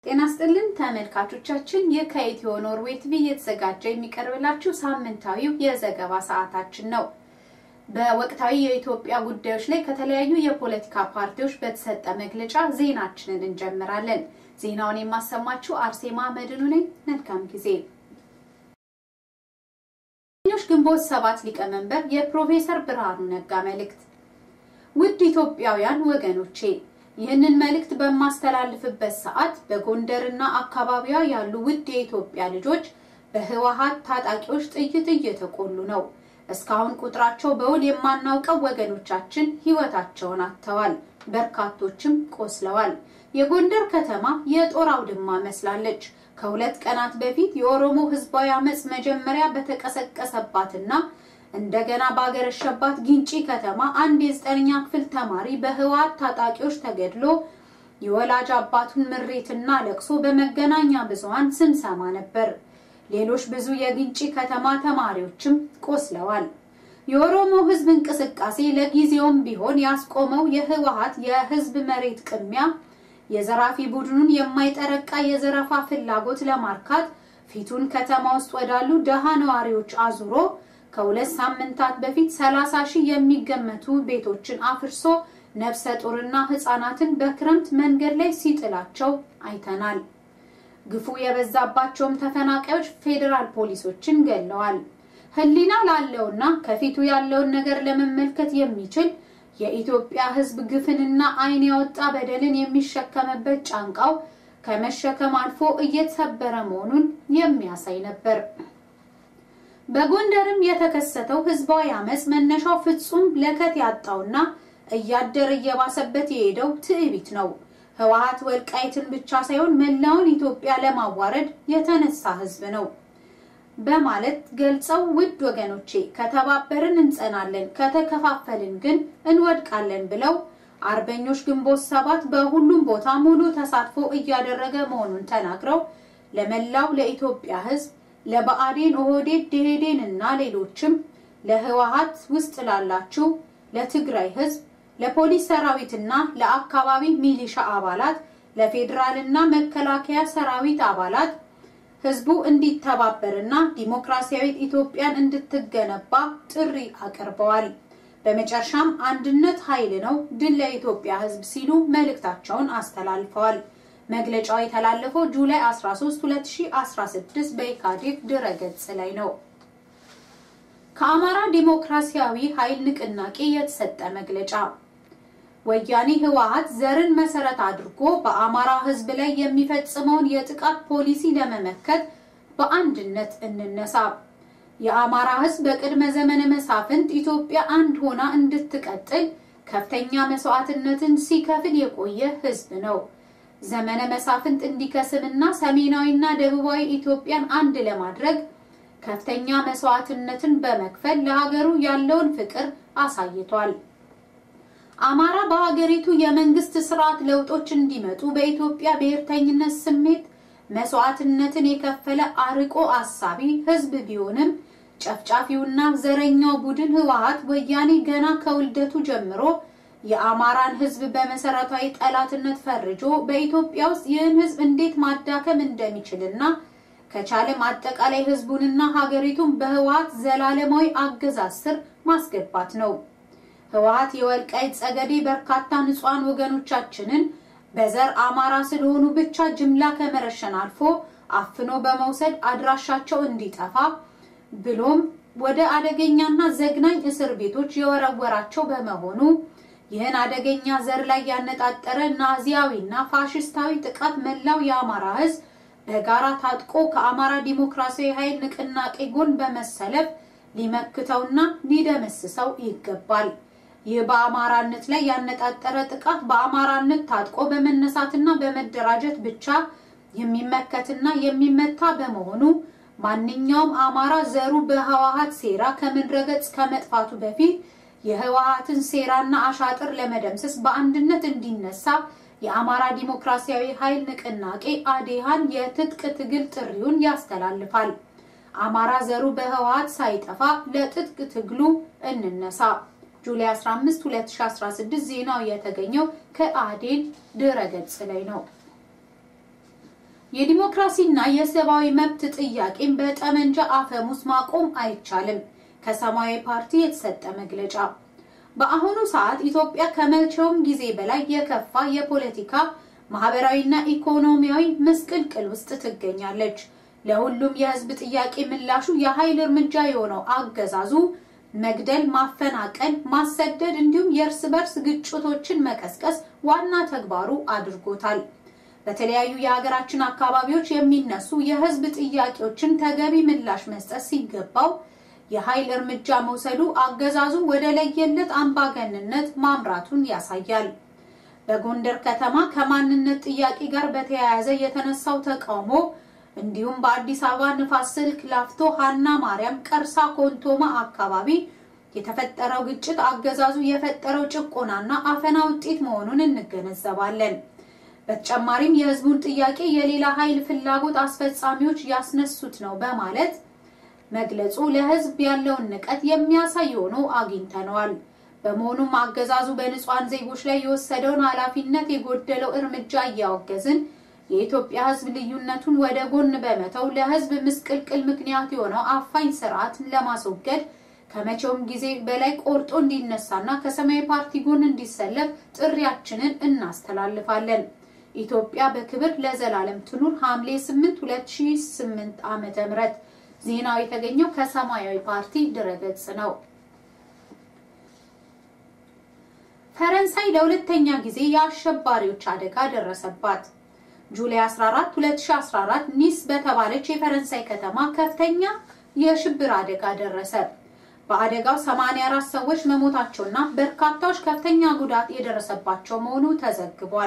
ጤና ስጥልን ተመልካቾቻችን፣ ይህ ከኢትዮ ኖርዌይ ቲቪ እየተዘጋጀ የሚቀርብላችሁ ሳምንታዊው የዘገባ ሰዓታችን ነው። በወቅታዊ የኢትዮጵያ ጉዳዮች ላይ ከተለያዩ የፖለቲካ ፓርቲዎች በተሰጠ መግለጫ ዜናችንን እንጀምራለን። ዜናውን የማሰማችሁ አርሴማ መድኑ ነኝ። መልካም ጊዜ። ኞች ግንቦት ሰባት ሊቀመንበር የፕሮፌሰር ብርሃኑ ነጋ መልእክት። ውድ ኢትዮጵያውያን ወገኖቼ ይህንን መልእክት በማስተላልፍበት ሰዓት በጎንደርና አካባቢዋ ያሉ ውድ የኢትዮጵያ ልጆች በህወሓት ታጣቂዎች ጥይት እየተቆሉ ነው። እስካሁን ቁጥራቸው በውል የማናውቀው ወገኖቻችን ህይወታቸውን አጥተዋል። በርካቶችም ቆስለዋል። የጎንደር ከተማ የጦር አውድማ መስላለች። ከሁለት ቀናት በፊት የኦሮሞ ህዝባዊ አመፅ መጀመሪያ በተቀሰቀሰባትና እንደገና ባገረሸባት ግንጪ ከተማ አንድ የዘጠነኛ ክፍል ተማሪ በህወሓት ታጣቂዎች ተገድሎ የወላጅ አባቱን ምሬትና ለቅሶ በመገናኛ ብዙሃን ስንሰማ ነበር። ሌሎች ብዙ የግንጪ ከተማ ተማሪዎችም ቆስለዋል። የኦሮሞ ህዝብ እንቅስቃሴ ለጊዜውም ቢሆን ያስቆመው የህወሓት የህዝብ መሬት ቅሚያ የዘራፊ ቡድኑን የማይጠረቃ የዘረፋ ፍላጎት ለማርካት ፊቱን ከተማ ውስጥ ወዳሉ ደሃ ነዋሪዎች አዙሮ ከሁለት ሳምንታት በፊት 30 ሺህ የሚገመቱ ቤቶችን አፍርሶ ነፍሰ ጡርና ህፃናትን በክረምት መንገድ ላይ ሲጥላቸው አይተናል። ግፉ የበዛባቸውም ተፈናቃዮች ፌዴራል ፖሊሶችን ገለዋል። ህሊና ላለውና ከፊቱ ያለውን ነገር ለመመልከት የሚችል የኢትዮጵያ ህዝብ ግፍንና ዓይን ያወጣ በደልን የሚሸከምበት ጫንቃው ከመሸከም አልፎ እየተሰበረ መሆኑን የሚያሳይ ነበር። በጎንደርም የተከሰተው ህዝባዊ አመፅ መነሻው ፍጹም ለከት ያጣውና እያደር እየባሰበት የሄደው ትዕቢት ነው። ህወሓት ወልቃይትን ብቻ ሳይሆን መላውን ኢትዮጵያ ለማዋረድ የተነሳ ህዝብ ነው በማለት ገልጸው፣ ውድ ወገኖቼ ከተባበርን እንጸናለን፣ ከተከፋፈልን ግን እንወድቃለን ብለው አርበኞች ግንቦት ሰባት በሁሉም ቦታ ሙሉ ተሳትፎ እያደረገ መሆኑን ተናግረው ለመላው ለኢትዮጵያ ህዝብ ለብአዴን፣ ኦህዴድ፣ ደኢህዴን እና ሌሎችም ለህወሓት ውስጥ ላላችሁ ለትግራይ ህዝብ፣ ለፖሊስ ሰራዊትና ለአካባቢ ሚሊሻ አባላት፣ ለፌዴራልና መከላከያ ሰራዊት አባላት ህዝቡ እንዲተባበርና ዲሞክራሲያዊት ኢትዮጵያን እንድትገነባ ጥሪ አቅርበዋል። በመጨረሻም አንድነት ኃይል ነው፣ ድል ለኢትዮጵያ ህዝብ ሲሉ መልእክታቸውን አስተላልፈዋል። መግለጫው የተላለፈው ጁላይ 13 2016 በኢካዴፍ ድረገጽ ላይ ነው። ከአማራ ዲሞክራሲያዊ ኃይል ንቅናቄ የተሰጠ መግለጫ ወያኔ ህወሓት ዘርን መሰረት አድርጎ በአማራ ህዝብ ላይ የሚፈጽመውን የጥቃት ፖሊሲ ለመመከት በአንድነት እንነሳ። የአማራ ህዝብ በቅድመ ዘመነ መሳፍንት ኢትዮጵያ አንድ ሆና እንድትቀጥል ከፍተኛ መስዋዕትነትን ሲከፍል የቆየ ህዝብ ነው። ዘመነ መሳፍንት እንዲከስምና ሰሜናዊና ደቡባዊ ኢትዮጵያን አንድ ለማድረግ ከፍተኛ መስዋዕትነትን በመክፈል ለሀገሩ ያለውን ፍቅር አሳይቷል። አማራ በሀገሪቱ የመንግስት ስርዓት ለውጦች እንዲመጡ በኢትዮጵያ ብሔርተኝነት ስሜት መስዋዕትነትን የከፈለ አርቆ አሳቢ ህዝብ ቢሆንም ጨፍጫፊውና ዘረኛው ቡድን ህወሓት ወያኔ ገና ከውልደቱ ጀምሮ የአማራን ህዝብ በመሰረታዊ ጠላትነት ፈርጆ በኢትዮጵያ ውስጥ ይህን ህዝብ እንዴት ማዳከም እንደሚችልና ከቻለም አጠቃላይ ህዝቡንና ሀገሪቱን በህወሓት ዘላለማዊ አገዛዝ ስር ማስገባት ነው። ህወሓት የወልቃይት ጸገዴ በርካታ ንጹሐን ወገኖቻችንን በዘር አማራ ስለሆኑ ብቻ ጅምላ ከመረሸን አልፎ አፍኖ በመውሰድ አድራሻቸው እንዲጠፋ ብሎም ወደ አደገኛና ዘግናኝ እስር ቤቶች የወረወራቸው በመሆኑ ይህን አደገኛ ዘር ላይ ያነጣጠረ ናዚያዊና ፋሽስታዊ ጥቃት መላው የአማራ ህዝብ በጋራ ታጥቆ ከአማራ ዲሞክራሲያዊ ኃይል ንቅናቄ ጎን በመሰለፍ ሊመክተውና ሊደመስሰው ይገባል። ይህ በአማራነት ላይ ያነጣጠረ ጥቃት በአማራነት ታጥቆ በመነሳትና በመደራጀት ብቻ የሚመከትና የሚመታ በመሆኑ ማንኛውም አማራ ዘሩ በህወሓት ሴራ ከምድረገጽ ከመጥፋቱ በፊት የህወሓትን ሴራና አሻጥር ለመደምሰስ በአንድነት እንዲነሳ የአማራ ዲሞክራሲያዊ ኃይል ንቅናቄ አዴሃን የትጥቅ ትግል ጥሪውን ያስተላልፋል። አማራ ዘሩ በህወሓት ሳይጠፋ ለትጥቅ ትግሉ እንነሳ። ጁላይ 15 2016 ዜናው የተገኘው ከአዴን ድረገጽ ላይ ነው። የዲሞክራሲና የሰብአዊ መብት ጥያቄን በጠመንጃ አፈሙዝ ማቆም አይቻልም። ከሰማያዊ ፓርቲ የተሰጠ መግለጫ። በአሁኑ ሰዓት ኢትዮጵያ ከመቼውም ጊዜ በላይ የከፋ የፖለቲካ ማህበራዊና ኢኮኖሚያዊ ምስቅልቅል ውስጥ ትገኛለች። ለሁሉም የህዝብ ጥያቄ ምላሹ የኃይል እርምጃ የሆነው አገዛዙ መግደል፣ ማፈናቀል፣ ማሰደድ እንዲሁም የእርስ በርስ ግጭቶችን መቀስቀስ ዋና ተግባሩ አድርጎታል። በተለያዩ የሀገራችን አካባቢዎች የሚነሱ የህዝብ ጥያቄዎችን ተገቢ ምላሽ መስጠት ሲገባው የኃይል እርምጃ መውሰዱ አገዛዙ ወደ ለየለት አምባገንነት ማምራቱን ያሳያል። በጎንደር ከተማ ከማንነት ጥያቄ ጋር በተያያዘ የተነሳው ተቃውሞ እንዲሁም በአዲስ አበባ ንፋስ ስልክ ላፍቶ ሀና ማርያም ቀርሳ ኮንቶማ አካባቢ የተፈጠረው ግጭት አገዛዙ የፈጠረው ጭቆናና አፈና ውጤት መሆኑን እንገነዘባለን። በተጨማሪም የህዝቡን ጥያቄ የሌላ ኃይል ፍላጎት አስፈጻሚዎች ያስነሱት ነው በማለት መግለጹ ለህዝብ ያለውን ንቀት የሚያሳይ ሆኖ አግኝተነዋል። በመሆኑም አገዛዙ በንጹሐን ዜጎች ላይ የወሰደውን ኃላፊነት የጎደለው እርምጃ እያወገዝን የኢትዮጵያ ህዝብ ልዩነቱን ወደ ጎን በመተው ለህዝብ ምስቅልቅል ምክንያት የሆነው አፋኝ ስርዓትን ለማስወገድ ከመቼውም ጊዜ በላይ ቆርጦ እንዲነሳና ከሰማያዊ ፓርቲ ጎን እንዲሰለፍ ጥሪያችንን እናስተላልፋለን። ኢትዮጵያ በክብር ለዘላለም ትኑር። ሐምሌ 8 2008 ዓመተ ምህረት ዜናው የተገኘው ከሰማያዊ ፓርቲ ድረገጽ ነው። ፈረንሳይ ለሁለተኛ ጊዜ የአሸባሪዎች አደጋ ደረሰባት። ጁላይ 14 2014 ኒስ በተባለች የፈረንሳይ ከተማ ከፍተኛ የሽብር አደጋ ደረሰ። በአደጋው 84 ሰዎች መሞታቸውና በርካታዎች ከፍተኛ ጉዳት የደረሰባቸው መሆኑ ተዘግቧል።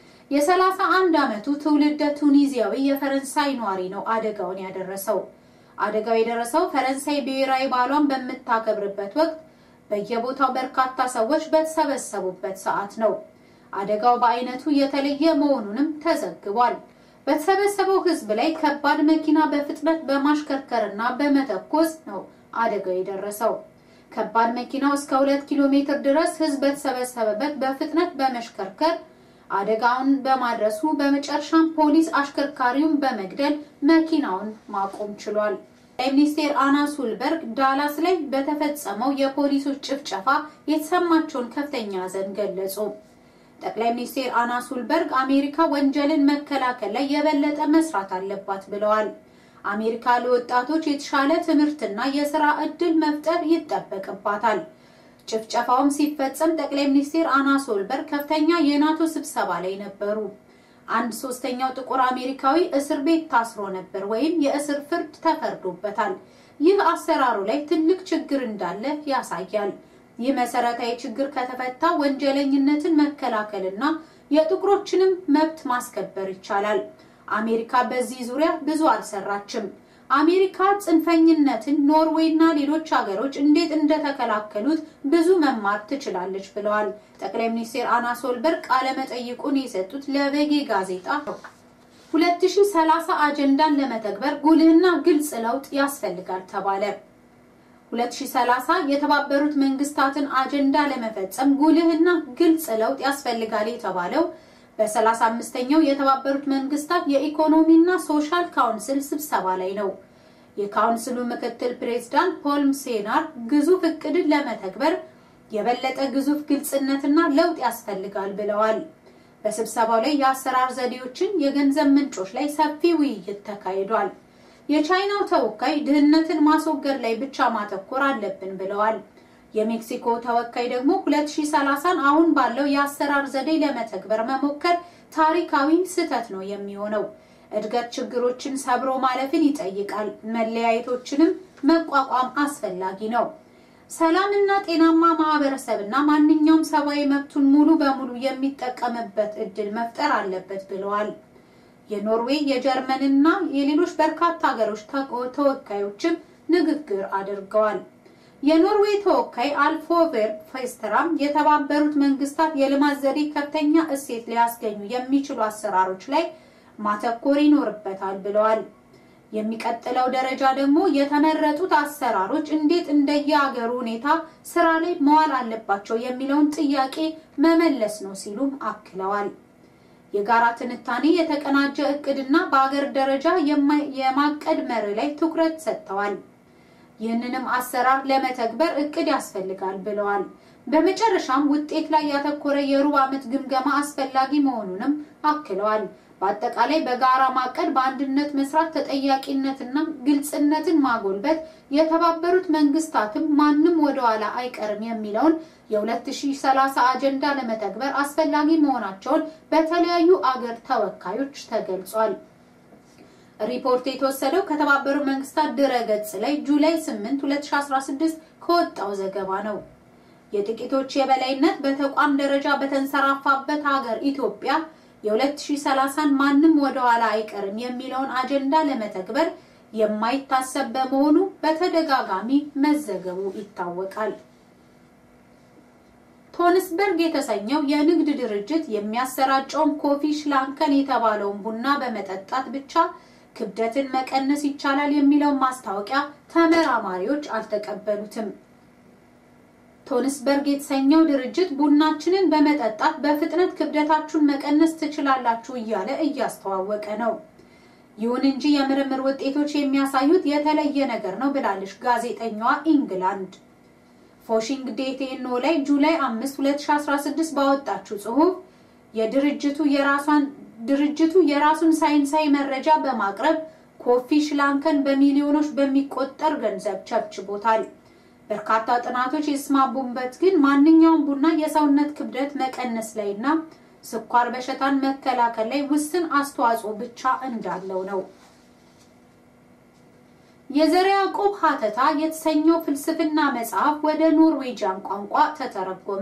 የ31 ዓመቱ ትውልደ ቱኒዚያዊ የፈረንሳይ ኗሪ ነው አደጋውን ያደረሰው። አደጋው የደረሰው ፈረንሳይ ብሔራዊ በዓሏን በምታከብርበት ወቅት በየቦታው በርካታ ሰዎች በተሰበሰቡበት ሰዓት ነው። አደጋው በአይነቱ የተለየ መሆኑንም ተዘግቧል። በተሰበሰበው ሕዝብ ላይ ከባድ መኪና በፍጥነት በማሽከርከርና በመተኮስ ነው አደጋው የደረሰው። ከባድ መኪናው እስከ ሁለት ኪሎ ሜትር ድረስ ሕዝብ በተሰበሰበበት በፍጥነት በመሽከርከር አደጋውን በማድረሱ በመጨረሻም ፖሊስ አሽከርካሪውን በመግደል መኪናውን ማቆም ችሏል። ጠቅላይ ሚኒስቴር አና ሱልበርግ ዳላስ ላይ በተፈጸመው የፖሊሶች ጭፍጨፋ የተሰማቸውን ከፍተኛ ሐዘን ገለጹ። ጠቅላይ ሚኒስቴር አና ሱልበርግ አሜሪካ ወንጀልን መከላከል ላይ የበለጠ መስራት አለባት ብለዋል። አሜሪካ ለወጣቶች የተሻለ ትምህርትና የስራ ዕድል መፍጠር ይጠበቅባታል። ጭፍጨፋውም ሲፈጸም ጠቅላይ ሚኒስቴር አና ሶልበርግ ከፍተኛ የናቶ ስብሰባ ላይ ነበሩ። አንድ ሶስተኛው ጥቁር አሜሪካዊ እስር ቤት ታስሮ ነበር ወይም የእስር ፍርድ ተፈርዶበታል። ይህ አሰራሩ ላይ ትልቅ ችግር እንዳለ ያሳያል። ይህ መሰረታዊ ችግር ከተፈታ ወንጀለኝነትን መከላከልና የጥቁሮችንም መብት ማስከበር ይቻላል። አሜሪካ በዚህ ዙሪያ ብዙ አልሰራችም። አሜሪካ ጽንፈኝነትን ኖርዌይ እና ሌሎች ሀገሮች እንዴት እንደተከላከሉት ብዙ መማር ትችላለች ብለዋል። ጠቅላይ ሚኒስትር አና ሶልበርግ ቃለ መጠይቁን የሰጡት ለቬጌ ጋዜጣ ነው። 2030 አጀንዳን ለመተግበር ጉልህና ግልጽ ለውጥ ያስፈልጋል ተባለ። 2030 የተባበሩት መንግስታትን አጀንዳ ለመፈጸም ጉልህና ግልጽ ለውጥ ያስፈልጋል የተባለው በ35ኛው የተባበሩት መንግስታት የኢኮኖሚና ሶሻል ካውንስል ስብሰባ ላይ ነው። የካውንስሉ ምክትል ፕሬዝዳንት ፖል ሴናር ግዙፍ እቅድን ለመተግበር የበለጠ ግዙፍ ግልጽነትና ለውጥ ያስፈልጋል ብለዋል። በስብሰባው ላይ የአሰራር ዘዴዎችን፣ የገንዘብ ምንጮች ላይ ሰፊ ውይይት ተካሂዷል። የቻይናው ተወካይ ድህነትን ማስወገድ ላይ ብቻ ማተኮር አለብን ብለዋል። የሜክሲኮ ተወካይ ደግሞ 2030ን አሁን ባለው የአሰራር ዘዴ ለመተግበር መሞከር ታሪካዊ ስህተት ነው የሚሆነው። እድገት ችግሮችን ሰብሮ ማለፍን ይጠይቃል። መለያየቶችንም መቋቋም አስፈላጊ ነው። ሰላምና ጤናማ ማህበረሰብና ማንኛውም ሰብአዊ መብቱን ሙሉ በሙሉ የሚጠቀምበት እድል መፍጠር አለበት ብለዋል። የኖርዌይ የጀርመንና የሌሎች በርካታ ሀገሮች ተወካዮችም ንግግር አድርገዋል። የኖርዌይ ተወካይ አልፎቬር ፌስተራም የተባበሩት መንግስታት የልማት ዘዴ ከፍተኛ እሴት ሊያስገኙ የሚችሉ አሰራሮች ላይ ማተኮር ይኖርበታል ብለዋል። የሚቀጥለው ደረጃ ደግሞ የተመረጡት አሰራሮች እንዴት እንደየሀገሩ ሁኔታ ስራ ላይ መዋል አለባቸው የሚለውን ጥያቄ መመለስ ነው ሲሉም አክለዋል። የጋራ ትንታኔ፣ የተቀናጀ እቅድና በአገር ደረጃ የማቀድ መርህ ላይ ትኩረት ሰጥተዋል። ይህንንም አሰራር ለመተግበር እቅድ ያስፈልጋል ብለዋል። በመጨረሻም ውጤት ላይ ያተኮረ የሩብ ዓመት ግምገማ አስፈላጊ መሆኑንም አክለዋል። በአጠቃላይ በጋራ ማቀድ፣ በአንድነት መስራት፣ ተጠያቂነትና ግልጽነትን ማጎልበት፣ የተባበሩት መንግስታትም ማንም ወደኋላ አይቀርም የሚለውን የ2030 አጀንዳ ለመተግበር አስፈላጊ መሆናቸውን በተለያዩ አገር ተወካዮች ተገልጿል። ሪፖርት የተወሰደው ከተባበሩት መንግስታት ድረ-ገጽ ላይ ጁላይ 8 2016 ከወጣው ዘገባ ነው። የጥቂቶች የበላይነት በተቋም ደረጃ በተንሰራፋበት ሀገር ኢትዮጵያ የ2030ን ማንም ወደኋላ አይቀርም የሚለውን አጀንዳ ለመተግበር የማይታሰብ በመሆኑ በተደጋጋሚ መዘገቡ ይታወቃል። ቶንስበርግ የተሰኘው የንግድ ድርጅት የሚያሰራጨውን ኮፊ ሽላንከን የተባለውን ቡና በመጠጣት ብቻ ክብደትን መቀነስ ይቻላል የሚለውን ማስታወቂያ ተመራማሪዎች አልተቀበሉትም። ቶንስበርግ የተሰኘው ድርጅት ቡናችንን በመጠጣት በፍጥነት ክብደታችሁን መቀነስ ትችላላችሁ እያለ እያስተዋወቀ ነው። ይሁን እንጂ የምርምር ውጤቶች የሚያሳዩት የተለየ ነገር ነው ብላለች ጋዜጠኛዋ ኢንግላንድ ፎሺንግ ዴቴኖ ላይ ጁላይ 5 2016 ባወጣችው ጽሑፍ የድርጅቱ የራሷን ድርጅቱ የራሱን ሳይንሳዊ መረጃ በማቅረብ ኮፊ ሽላንከን በሚሊዮኖች በሚቆጠር ገንዘብ ቸብችቦታል። በርካታ ጥናቶች የተስማሙበት ግን ማንኛውም ቡና የሰውነት ክብደት መቀነስ ላይና ስኳር በሽታን መከላከል ላይ ውስን አስተዋጽኦ ብቻ እንዳለው ነው። የዘርዓ ያዕቆብ ሀተታ የተሰኘው ፍልስፍና መጽሐፍ ወደ ኖርዌጂያን ቋንቋ ተተረጎመ።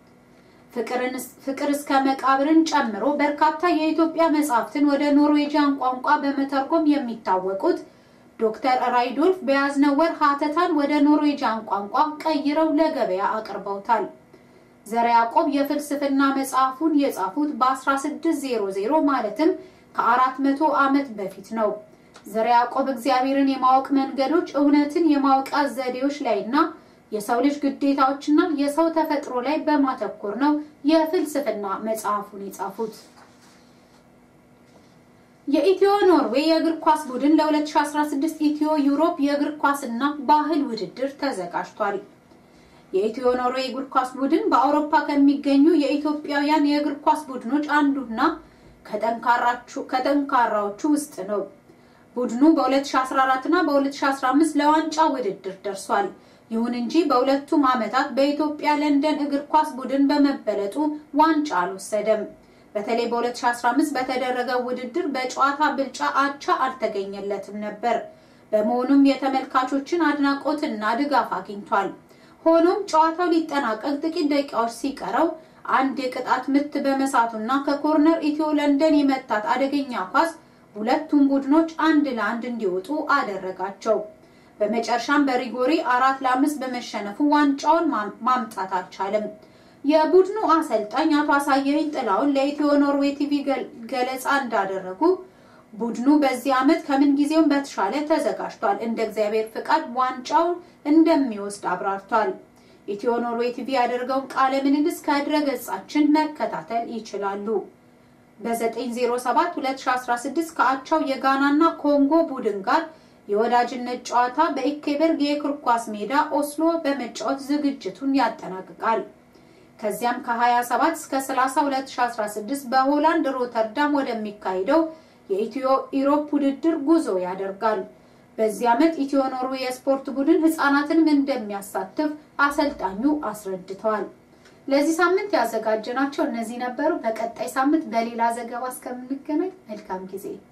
ፍቅር እስከ መቃብርን ጨምሮ በርካታ የኢትዮጵያ መጽሐፍትን ወደ ኖርዌጂያን ቋንቋ በመተርጎም የሚታወቁት ዶክተር ራይዶልፍ በያዝነው ወር ሀተታን ወደ ኖርዌጂያን ቋንቋ ቀይረው ለገበያ አቅርበውታል። ዘርዓ ያዕቆብ የፍልስፍና መጽሐፉን የጻፉት በ1600 ማለትም ከ400 ዓመት በፊት ነው። ዘርዓ ያዕቆብ እግዚአብሔርን የማወቅ መንገዶች፣ እውነትን የማወቂያ ዘዴዎች ላይና የሰው ልጅ ግዴታዎችና የሰው ተፈጥሮ ላይ በማተኮር ነው የፍልስፍና መጽሐፉን የጻፉት። የኢትዮ ኖርዌይ የእግር ኳስ ቡድን ለ2016 ኢትዮ ዩሮፕ የእግር ኳስና ባህል ውድድር ተዘጋጅቷል። የኢትዮ ኖርዌይ እግር ኳስ ቡድን በአውሮፓ ከሚገኙ የኢትዮጵያውያን የእግር ኳስ ቡድኖች አንዱና ከጠንካራዎቹ ውስጥ ነው። ቡድኑ በ2014 እና በ2015 ለዋንጫ ውድድር ደርሷል። ይሁን እንጂ በሁለቱም ዓመታት በኢትዮጵያ ለንደን እግር ኳስ ቡድን በመበለጡ ዋንጫ አልወሰደም። በተለይ በ2015 በተደረገው ውድድር በጨዋታ ብልጫ አቻ አልተገኘለትም ነበር። በመሆኑም የተመልካቾችን አድናቆትና ድጋፍ አግኝቷል። ሆኖም ጨዋታው ሊጠናቀቅ ጥቂት ደቂቃዎች ሲቀረው አንድ የቅጣት ምት በመሳቱና ከኮርነር ኢትዮ ለንደን የመታት አደገኛ ኳስ ሁለቱም ቡድኖች አንድ ለአንድ እንዲወጡ አደረጋቸው። በመጨረሻም በሪጎሪ አራት ለአምስት በመሸነፉ ዋንጫውን ማምጣት አልቻለም። የቡድኑ አሰልጣኝ አቶ አሳየኝ ጥላውን ለኢትዮ ኖርዌይ ቲቪ ገለጻ እንዳደረጉ ቡድኑ በዚህ ዓመት ከምን ጊዜውም በተሻለ ተዘጋጅቷል፣ እንደ እግዚአብሔር ፍቃድ ዋንጫውን እንደሚወስድ አብራርቷል። ኢትዮ ኖርዌይ ቲቪ ያደርገውን ቃለ ምልልስ ከድረ ገጻችን መከታተል ይችላሉ። በ907 2016 ከአቻው የጋናና ኮንጎ ቡድን ጋር የወዳጅነት ጨዋታ በኢኬበርግ የእግር ኳስ ሜዳ ኦስሎ በመጫወት ዝግጅቱን ያጠናቅቃል። ከዚያም ከ27 እስከ 30 2016 በሆላንድ ሮተርዳም ወደሚካሄደው የኢትዮ ኢሮፕ ውድድር ጉዞ ያደርጋል። በዚህ ዓመት ኢትዮ ኖርዌይ የስፖርት ቡድን ህፃናትንም እንደሚያሳትፍ አሰልጣኙ አስረድተዋል። ለዚህ ሳምንት ያዘጋጀናቸው እነዚህ ነበሩ። በቀጣይ ሳምንት በሌላ ዘገባ እስከምንገናኝ መልካም ጊዜ